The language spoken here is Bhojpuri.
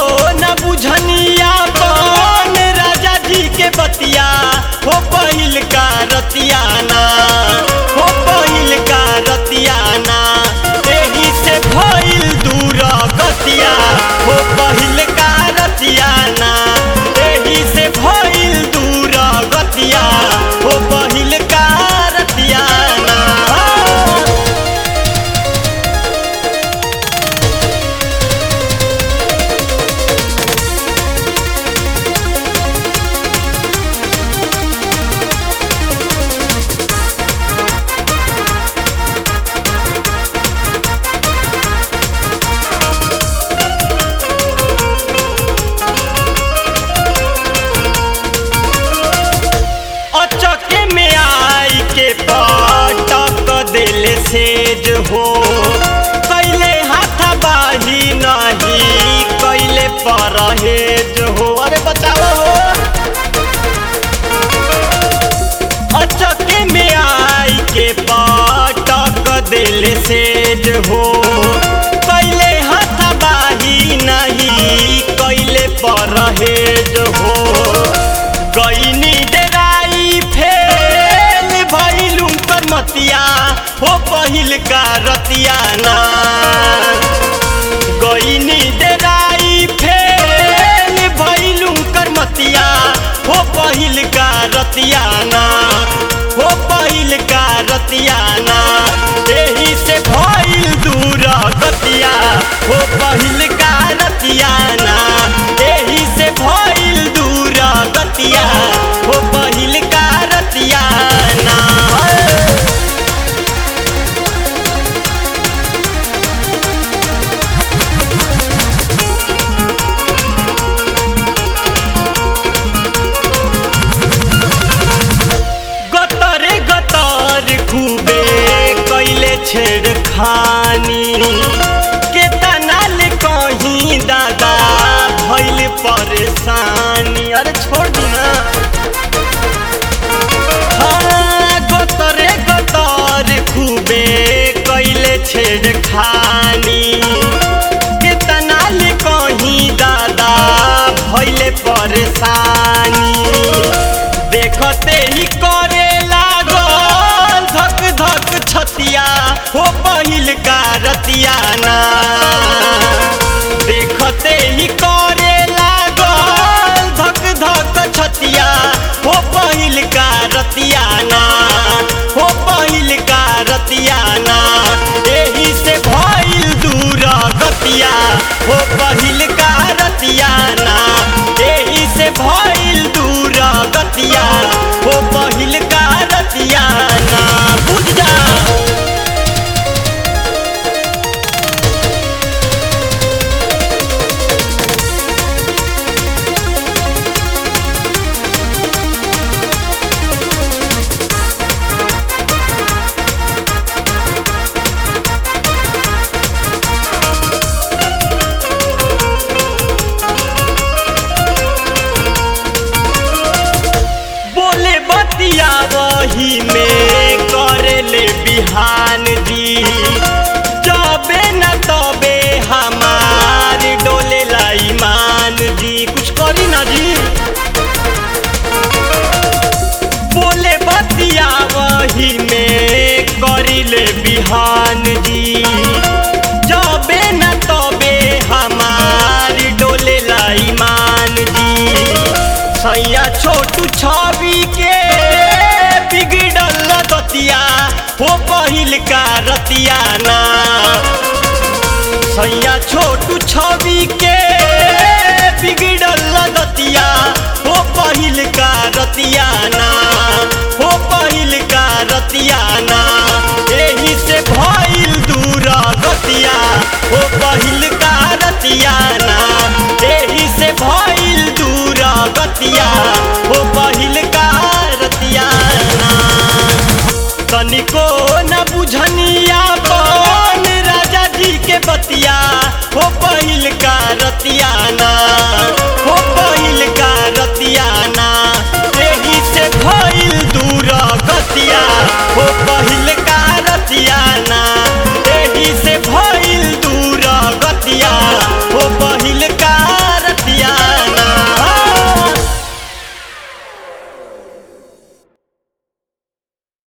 न बुझनिया कौन राजा जी के बतिया हो पहिल का रतियाना हो पहिल का रतियाना एही से भइल दूर गतिया हो पहिल का रतियाना एही से भइल दूर गतिया हो पहिल का रतियाना अचके में आई के पटक दिल सेज हो कैले हाथ बाही नहीं कैले परहेज हो अरे बचाओ हो अचके में आई के पटक दिल सेज हो कैले हाथ बाही नहीं कैले परहेज हो गईनी डराई फेल भइलू कर मतिया हो पहिल का रतियाना गईनी डराई फेल भइलू कर मतिया हो पहिल का रतियाना हो पहिल का रतियाना एही से भइल दूर गतिया हो पहिल का रतियाना एही से भइल दूर गतिया हो पहिल का रतियाना गतरे गतर खूबे कैले छेड़खानी के तनाल कहीं दादा भइल परेशानी अरे छोड़ दी ना हाँ, गतरे गतर खूबे कैले छेड़खानी के तनाल कहीं दादा भइले परेशानी देखते ही करे लागल धक धक छतिया हो पहिल का रतियाना देखते ही करे लागल धक धक छतिया हो पहिल का रतियाना हो पहिल का रतियाना एही से भइल दूर गतिया हो पहिल का रतियाना एही से भइल दूर गतिया हो पहिल का रतियाना बुझ जा बोले बतिया वही में करे ले बिहान जी जबे न तबे हमार डोले ला ईमान जी कुछ करी ना जी बोले बतिया वही में करी ले बिहान जी जबे न तबे हमार डोले ला ईमान जी सैया छोटू छवि के बिगड़ल दतिया हो पहिल का रतियाना सैया छोटू छवि के